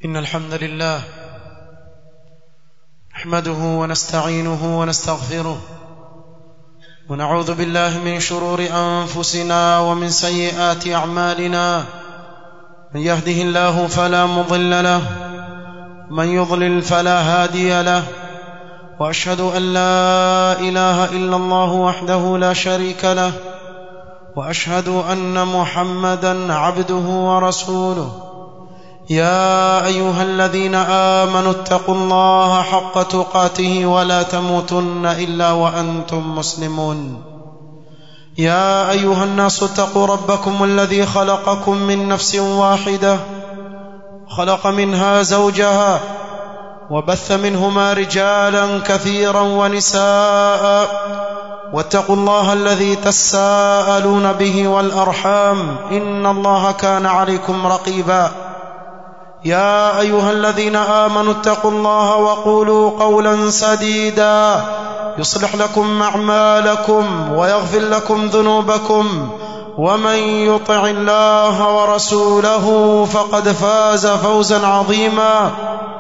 إن الحمد لله نحمده ونستعينه ونستغفره ونعوذ بالله من شرور أنفسنا ومن سيئات أعمالنا من يهده الله فلا مضل له من يضلل فلا هادي له وأشهد أن لا إله إلا الله وحده لا شريك له وأشهد أن محمدا عبده ورسوله يا ايها الذين امنوا اتقوا الله حق تقاته ولا تموتن الا وانتم مسلمون يا ايها الناس اتقوا ربكم الذي خلقكم من نفس واحده خلق منها زوجها وبث منهما رجالا كثيرا ونساء واتقوا الله الذي تساءلون به والارحام ان الله كان عليكم رقيبا يا ايها الذين امنوا اتقوا الله وقولوا قولا سديدا يصلح لكم اعمالكم ويغفر لكم ذنوبكم ومن يطع الله ورسوله فقد فاز فوزا عظيما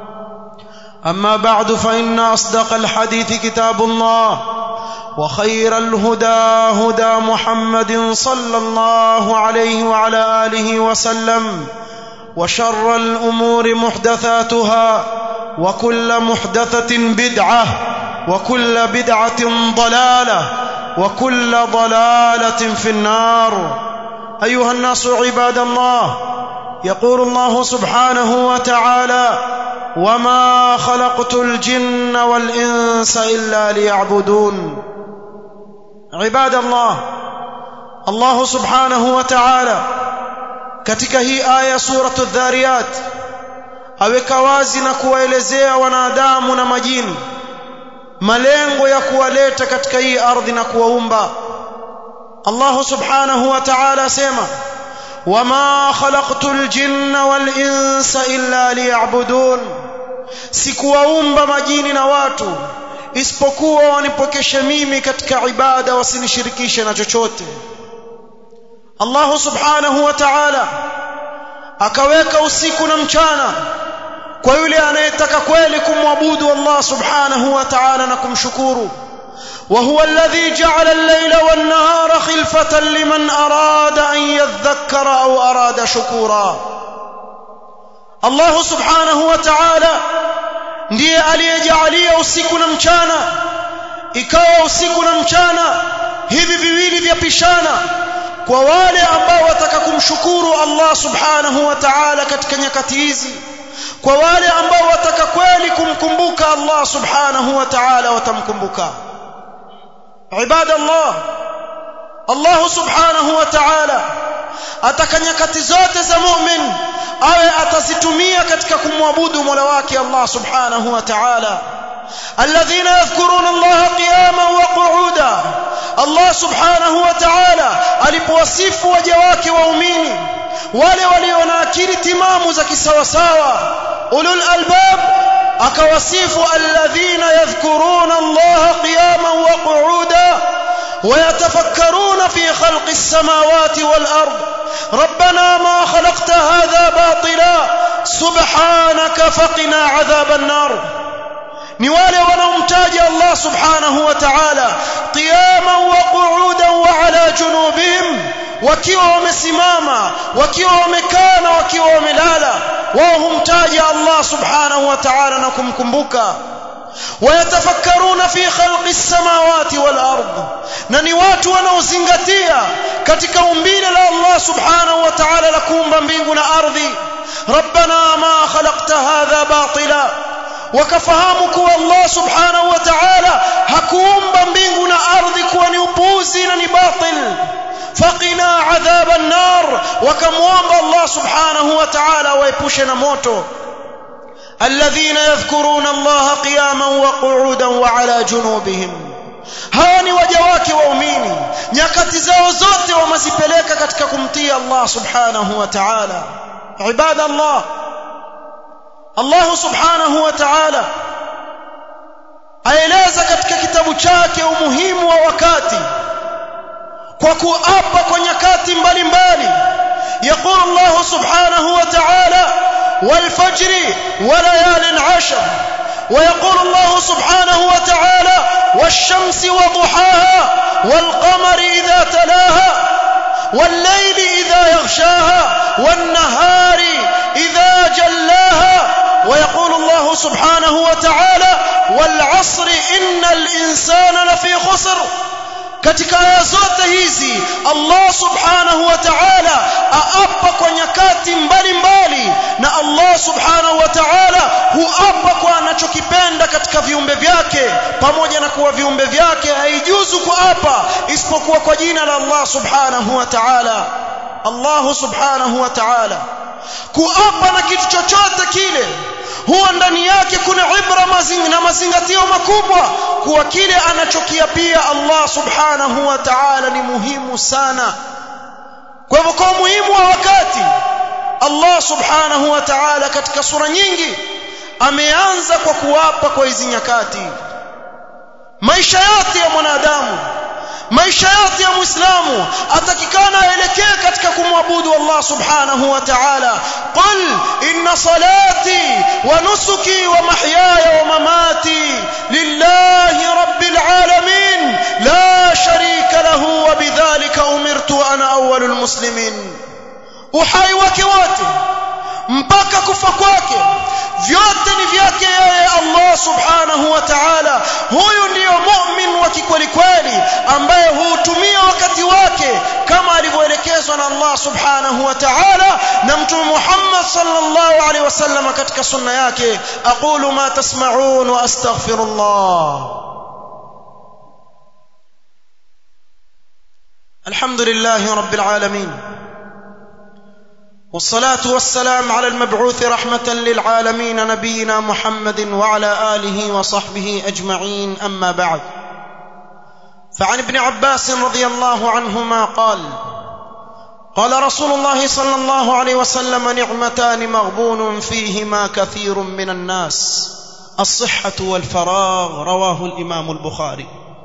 اما بعد فان اصدق الحديث كتاب الله وخير الهدى هدى محمد صلى الله عليه وعلى اله وسلم وشر الامور محدثاتها وكل محدثه بدعه وكل بدعه ضلاله وكل ضلاله في النار ايها الناس عباد الله يقول الله سبحانه وتعالى وما خلقت الجن والانس الا ليعبدون عباد الله الله سبحانه وتعالى katika hii aya suratu dhariyat aweka wazi na kuwaelezea wanadamu na majini malengo ya kuwaleta katika hii ardhi na kuwaumba Allah subhanahu wa ta'ala asema wama khalaqtul jinna wal insa illa liya'budun sikuwaumba majini na watu isipokuwa wanipokeshe mimi katika ibada wasinishirikishe na chochote Allah subhanahu wa ta'ala akaweka usiku na mchana kwa yule anayetaka kweli kumwabudu Allah subhanahu wa ta'ala na kumshukuru وهو الذي جعل الليل والنهار خلفة لمن أراد أن يذكر أو أراد شكورا الله سبحانه وتعالى ndiye aliyejalia usiku na mchana ikawa usiku na mchana hivi viwili vyapishana kwa wale ambao wataka kumshukuru Allah subhanahu wa ta'ala katika nyakati hizi kwa wale ambao wataka kweli kumkumbuka Allah subhanahu wa ta'ala watamkumbuka ibada Allah Allah subhanahu wa ta'ala ataka nyakati zote za mu'min awe atazitumia katika kumwabudu Mola wake Allah subhanahu wa ta'ala الذين يذكرون الله قياما وقعودا الله سبحانه وتعالى alipowasifu waja wake waumini wale walio na akili timamu za kisawasawa ulul albab akawasifu alladhina yadhkuruna Allah qiyaman wa qu'uda ويتفكرون في خلق السماوات والأرض ربنا ما خلقت هذا باطلا سبحانك فقنا عذاب النار ni wale wanaomtaja Allah subhanahu wa ta'ala qiyaman wa qu'udan wa ala junubihim wakiwa wamesimama wakiwa wamekaa na wakiwa wamelala wao humtaja Allah subhanahu wa ta'ala na kumkumbuka ويتفكرون في خلق السماوات والارض na ni watu wanaozingatia katika umbile la Allah subhanahu wa ta'ala la kuumba mbingu na ardhi ربنا ما خلقت هذا باطلا wakafahamu kuwa Allah subhanahu wa ta'ala hakuumba mbingu na ardhi kuwa ni upuuzi na ni batil faqina adhab an-nar wakamwomba Allah subhanahu wa ta'ala waepushe na moto الذين يذكرون الله قياما وقعودا وعلى جنوبهم hawa ni waja wake waumini nyakati zao zote wamezipeleka katika kumtii Allah subhanahu wa ta'ala ibada Allah Allah subhanahu wa ta'ala aeleza katika kitabu chake umuhimu wa wakati kwa kuapa kwa nyakati mbalimbali يقول الله سبحانه وتعالى والفجر وليال عشر ويقول الله سبحانه وتعالى والشمس وضحاها والقمر إذا تلاها والليل إذا يغشاها والنهار إذا جلاها ويقول الله سبحانه وتعالى والعصر إن الإنسان لفي خسر katika aya zote hizi Allah subhanahu wa ta'ala aapa kwa nyakati mbalimbali na Allah subhanahu wa ta'ala huapa kwa anachokipenda katika viumbe vyake pamoja na kuwa viumbe vyake haijuzu kuapa isipokuwa kwa jina la Allah subhanahu wa ta'ala Allah subhanahu wa ta'ala kuapa na kitu chochote kile huwa ndani yake kuna ibra mazing, na mazingatio makubwa kuwa kile anachokiapia Allah subhanahu wa ta'ala ni muhimu sana kwa hivyo kwa muhimu wa wakati Allah subhanahu wa ta'ala katika sura nyingi ameanza kwa kuwapa kwa hizi nyakati maisha yote ya mwanadamu maisha yote ya muislamu atakikana aelekee katika kumwabudu Allah subhanahu wa ta'ala qul inna salati wa nusuki wa mahyaya wa mamati lillahi rabbil alamin la sharika lahu wa bidhalika umirtu wa ana awwalul muslimin uhai wake wote mpaka kufa kwake vyote ni vyake yeye Allah subhanahu wa ta'ala huyu ndiyo mu'min wa kikweli kweli ambaye huutumia wakati wake kama alivyoelekezwa na Allah subhanahu wa ta'ala na mtume Muhammad sallallahu alaihi wasallam katika sunna yake aqulu ma tasma'un wa astaghfirullah alhamdulillahi rabbil alamin والصلاة والسلام على المبعوث رحمة للعالمين نبينا محمد وعلى آله وصحبه أجمعين أما بعد فعن ابن عباس رضي الله عنهما قال قال رسول الله صلى الله عليه وسلم نعمتان مغبون فيهما كثير من الناس الصحة والفراغ رواه الإمام البخاري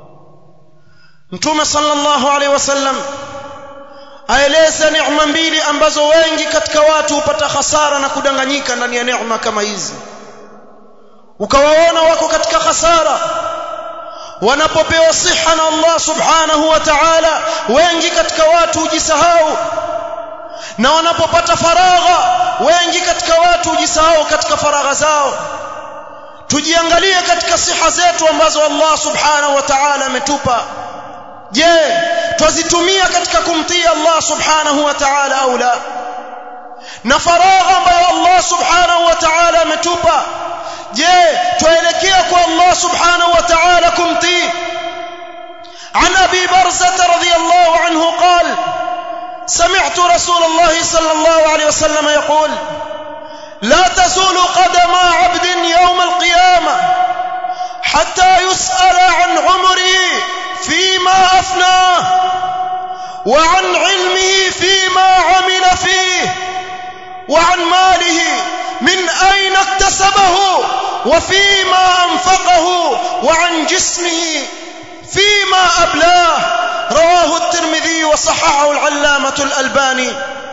نتوم صلى الله عليه وسلم aeleza neema mbili ambazo wengi katika watu hupata hasara na kudanganyika ndani ya neema kama hizi ukawaona wako katika hasara wanapopewa siha na Allah subhanahu wa ta'ala wengi katika watu hujisahau na wanapopata faragha wengi katika watu hujisahau katika faragha zao tujiangalie katika siha zetu ambazo Allah subhanahu wa ta'ala ametupa je twazitumia katika kumtii Allah subhanahu wa ta'ala au la na faragha ambayo Allah subhanahu wa ta'ala ametupa je twaelekea kwa Allah subhanahu wa ta'ala kumtii عن ابي برزه رضي الله عنه قال سمعت رسول الله صلى الله عليه وسلم يقول لا تزول قدم عبد يوم القيامه حتى يسال عن عمره فيما افناه وعن علمه فيما عمل فيه وعن ماله من اين اكتسبه وفيما انفقه وعن جسمه فيما ابلاه رواه الترمذي وصححه العلامه الالباني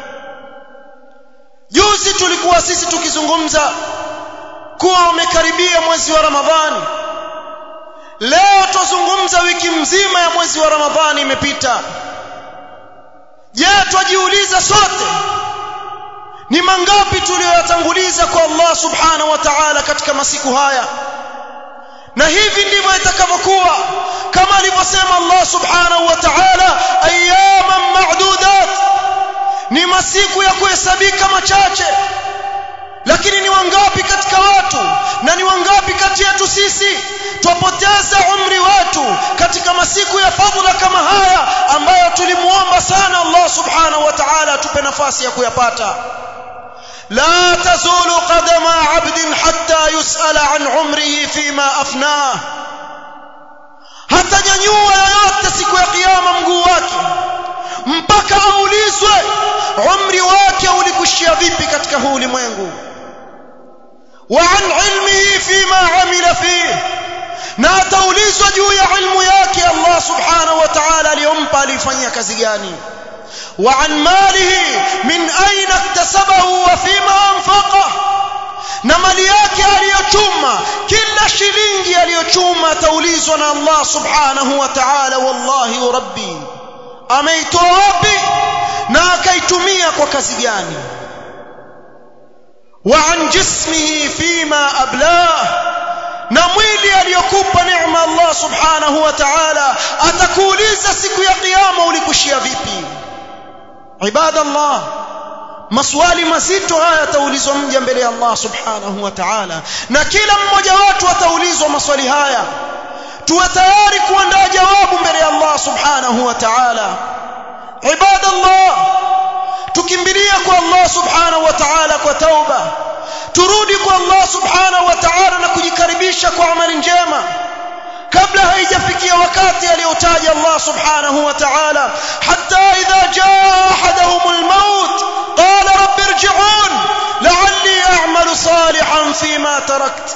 juzi tulikuwa sisi tukizungumza kuwa umekaribia mwezi wa ramadhani leo tuzungumza wiki mzima ya mwezi wa ramadhani imepita je twajiuliza sote ni mangapi tuliyoyatanguliza kwa Allah subhanahu wa ta'ala katika masiku haya na hivi ndivyo itakavyokuwa kama alivyosema Allah subhanahu wa ta'ala ayyaman ma'dudat ni masiku ya kuhesabika machache lakini ni wangapi katika watu na ni wangapi kati yetu sisi twapoteza umri wetu katika masiku ya fadhila kama haya ambayo tulimuomba sana Allah subhanahu wa ta'ala atupe nafasi ya kuyapata لا تزول قدم عبد حتى يسأل عن عمره فيما أفناه hatanyanyua yoyote siku ya kiyama mguu wake mpaka aulizwe umri wake ulikushia vipi katika huu ulimwengu wa an ilmihi fima amila fihi na ataulizwa juu ya ilmu yake Allah subhanahu wa ta'ala aliyompa alifanyia kazi gani وعن ماله من أين اكتسبه وفيما أنفقه na mali yake aliyochuma kila shilingi aliyochuma ataulizwa na Allah subhanahu wa ta'ala wallahi rabbi ameitoa wapi na akaitumia kwa kazi gani wa an jismihi fima ablah na mwili aliyokupa neema Allah subhanahu wa ta'ala atakuuliza siku ya kiyama ulikushia vipi ibadallah maswali mazito haya yataulizwa mja mbele ya Allah subhanahu wa ta'ala na kila mmoja wetu ataulizwa maswali haya tuwe tayari kuandaa jawabu mbele ya Allah subhanahu wa ta'ala ibadallah tukimbilia kwa Allah subhanahu wa ta'ala kwa tauba turudi kwa Allah subhanahu wa ta'ala na kujikaribisha kwa amali njema kabla haijafikia wakati aliotaja Allah subhanahu wa ta'ala hatta idha jaa ahaduhum al-maut qala rabbi irji'un la'alli a'malu salihan fima tarakt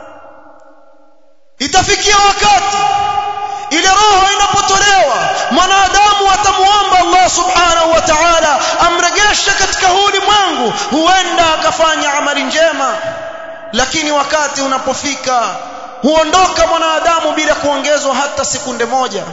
itafikia wakati ile roho inapotolewa mwanadamu atamuomba Allah subhanahu wa ta'ala amregeshe katika huu ulimwengu huenda akafanya amali njema lakini wakati unapofika huondoka mwanadamu bila kuongezwa hata sekunde moja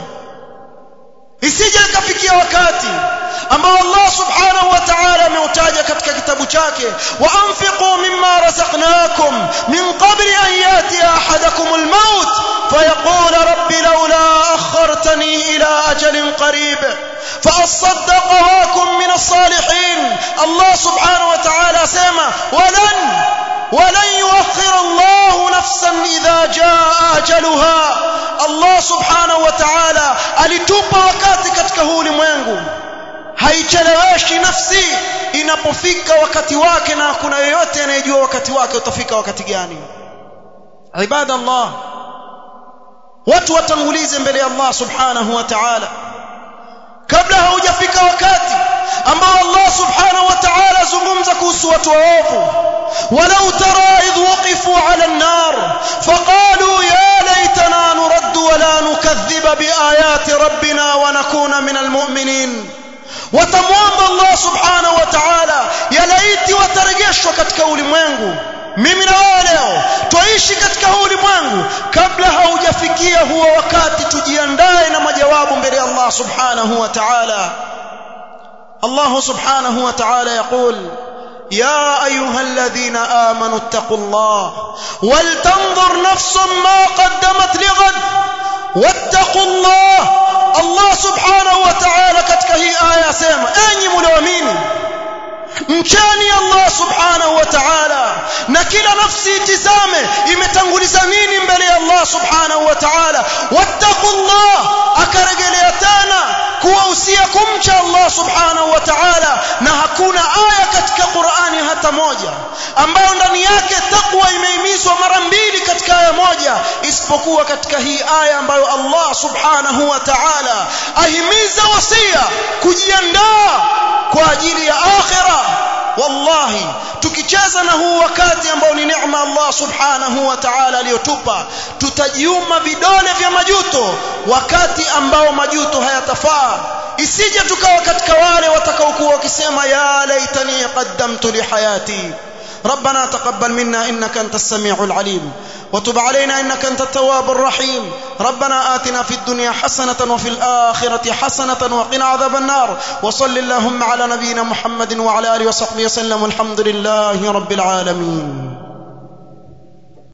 isije ikafikia wakati ambao Allah subhanahu wa ta'ala ameutaja katika kitabu chake wa anfiqu mimma razaqnakum min qabli an yati ahadakum al-maut fayaqul rabbi laula akhartani ila ajalin qarib فأصدق واكن من الصالحين الله سبحانه وتعالى سيما ولن ولن يؤخر الله نفسا إذا جاء أجلها الله سبحانه وتعالى alitupa wakati katika huu ulimwengu haicheleweshi nafsi inapofika wakati wake na kuna yeyote anayejua wakati wake utafika wakati gani ibada Allah watu watangulize mbele ya Allah subhanahu wa ta'ala kabla haujafika wakati ambao Allah subhanahu wa ta'ala zungumza kuhusu watu waovu walau tara idh waqifu ala an-nar faqalu ya laitana nurad wa la nukadhiba biayati rabbina wa nakuna min al-mu'minin watamwomba Allah subhanahu wa ta'ala ya laiti watarejeshwa katika ulimwengu mimi na wewe leo twaishi katika huu ulimwengu kabla haujafikia huo wakati tujiandae na majawabu mbele ya Allah subhanahu wa ta'ala Allah subhanahu wa ta'ala يقول يا أيها الذين آمنوا اتقوا الله ولتنظر نفس ما قدمت لغد واتقوا الله الله سبحانه وتعالى katika hii aya sema enyi mlioamini mchani Allah subhanahu wa ta'ala na kila nafsi itizame imetanguliza nini mbele ya Allah subhanahu wa ta'ala wattaqullah akarejelea tena kuwahusia kumcha Allah subhanahu wa ta'ala na hakuna aya katika Qur'ani hata moja ambayo ndani yake takwa imehimizwa mara mbili katika aya moja isipokuwa katika hii aya ambayo Allah subhanahu wa ta'ala ahimiza wasia kujiandaa kwa ajili ya akhira wallahi tukicheza na huu wakati ambao ni neema Allah subhanahu wa ta'ala aliyotupa tutajiuma vidole vya majuto wakati ambao majuto hayatafaa isije tukawa katika wale watakaokuwa wakisema ya laitani qaddamtu li hayati ربنا تقبل منا انك انت السميع العليم وتب علينا انك انت التواب الرحيم ربنا آتنا في الدنيا حسنة وفي الآخرة حسنة وقنا عذاب النار وصل اللهم على نبينا محمد وعلى آله وصحبه وسلم والحمد لله رب العالمين